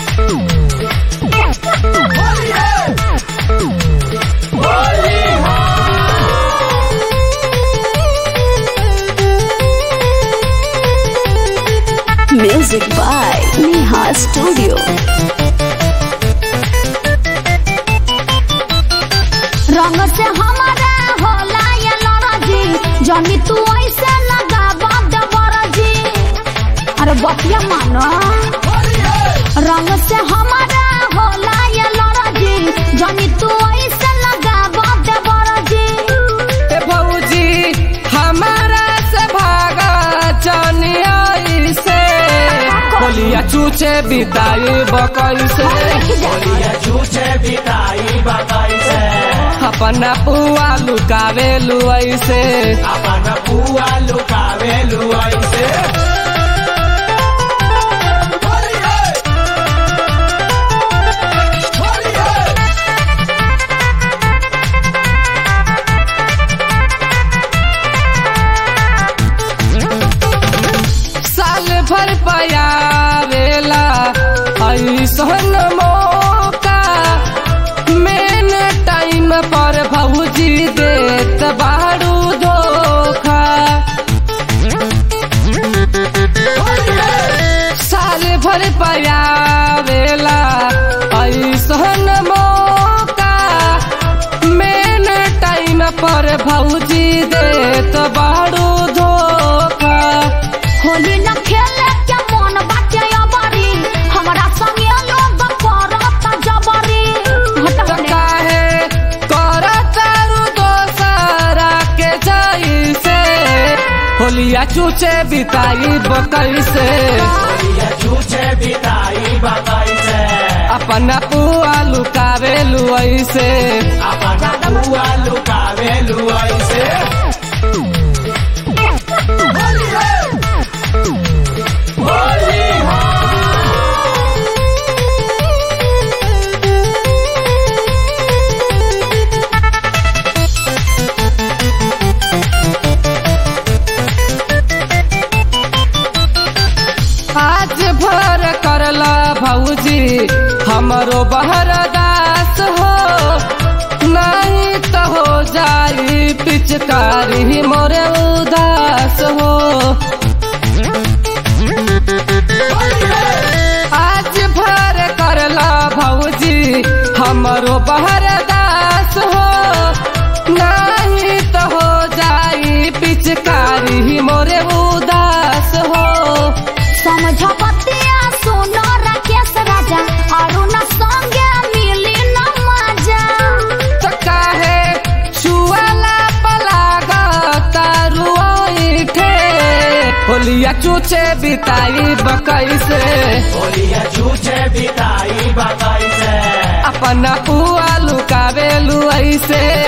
Music by Neha Studio. रंग से हमारा होला ये लड़जी जनी तू ऐसे लगा बद बरजी अरे बतिया मानो रंग से हमारा होला ये लड़जी जनी तू ऐसे लगा बद बरजी ए भौजी हमारा से भागा चनिया से बोलिया चूचे बिताई बकई से छूचे बिताई बताई से अपना पुआ लुकावे लुई से अपन पुआ लुकावे लुआई से साल भर पयावेला ऐसन मौका मेन टाइम पर भौजी देत बारू धोखा साल भर पयावेला ऐसन मौका मेन टाइम पर भौजी देत बारू धोखा होली न खेले के मन बाटे अबरी हमरा संगे लोग करत जबरी हट त हट काहे करतारू दोसरा के जैसे होलिया चूचे बिताई बकई से छूचे बिताई बताई से अपना पुआ लुकावे लुई से अपन पुआ लुकावे लुआई से आज भर करला भौजी हमरो बहरदास हो नहीं तो हो जाई पिचकारी मोरे उदास हो आज भर करला भौजी हमरो बहरदास हो नहीं तो हो जाई पिचकारी मोरे उदास हो समझ बतिया सुनो राकेश राजा अरुण संगे मिली न मजा तो काहे छुआला पलागा तारुई थे होलिया चूचे बिताई बकई से होलिया छूचे बिताई बताई से अपना पुआ लुकावे लुई से